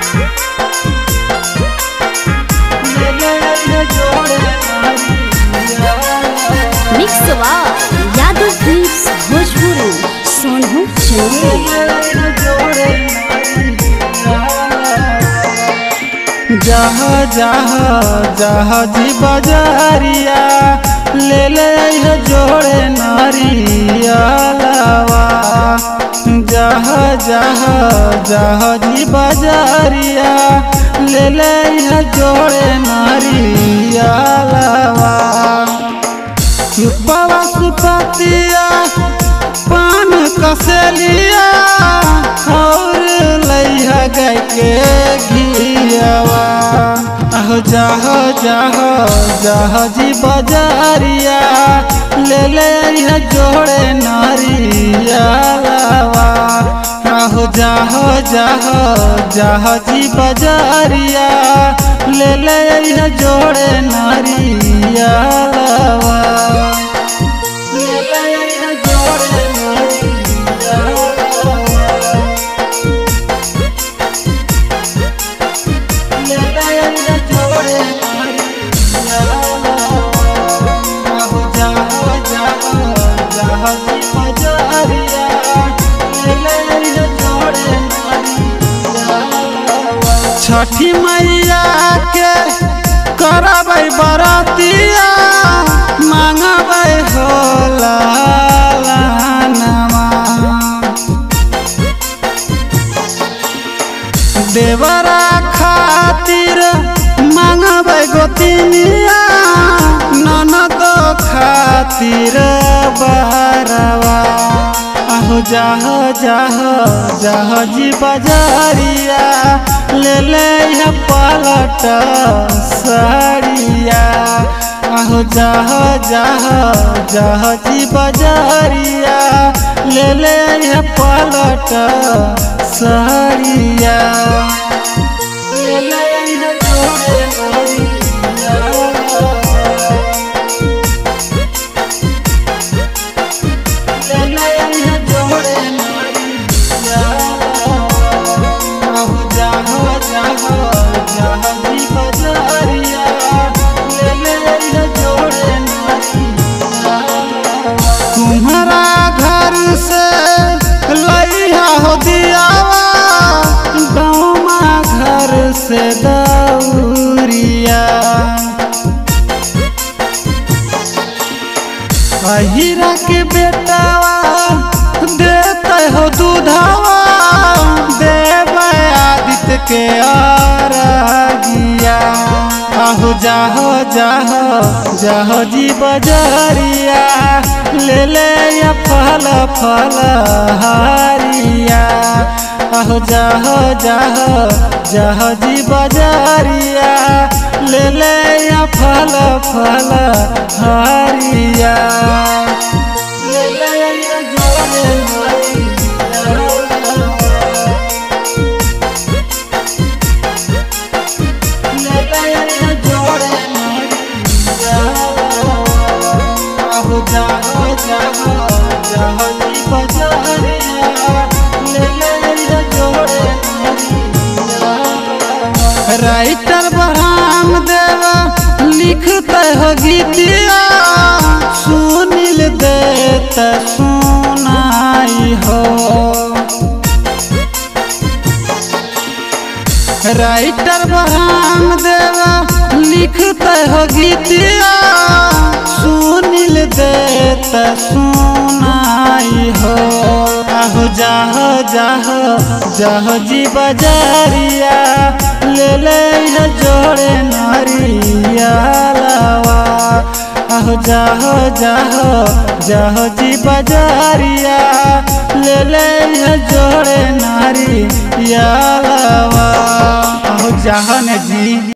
Mix वा Yadav films Bhojpuri Sonu Chandel जह जह जह जी बजारिया ले ले अइह जोड़े नरियलवा जह जह जह जी बजारिया ले ले अइह जोड़े नरियलवा सुपवा सुपतिया पान कसलिया और लइहा गाय के घियावा अहो जाह जाह जाह जी बजारिया ले ले अइहा जोड़े नरियावा अहो जाह जाह जाह जी बजारिया ले ले अइहा जोड़े नरियावा ले ले अइहा जोड़े नरियावा छठी मैया के करबै बरतिया मांगबै होला लालनमा। देवरा खातिर मांगबै गोतिनिया ननद खातिर बरवा आहो जाह जाह जाह जी बजारिया ले ले यह पलट साड़िया आहो जाह जाह जाह जी बजारिया ले ले यह पलट साड़िया ले ले यह जोड़े नरिया। तुम्हारा घर से लइहा हो दियावा गाँव घर से दौरिया अहिरा के बेटावा देते हो दूधावा देवे आदित्य के अरगिया आहो जाहो जाहो जाहो जी बजरिया ले ले या फल फल हारिया आहो जाहो जाहो जाहो जी बजरिया ले ले या फल फल हारिया ले ले या जोड़े हारिया। ले ले या जोड़े हारिया। आहो जाहो जाहो जाहो जी बजरिया ले ले या जोड़े हारिया। राइटर बराम देवा लिखते हो गीतिया सुनील देत सुनाई हो राइटर बराम देवा लिखते हो गीतिया सुनील देत सुनाई हो आहो जाहो जाहो जाहो जी बजारिया ले ले यह जोड़े नरिया लावा आहो जाहो जाहो जाहो जी बजारिया ले ले यह जोड़े नरिया लावा आहो जाहो ने जी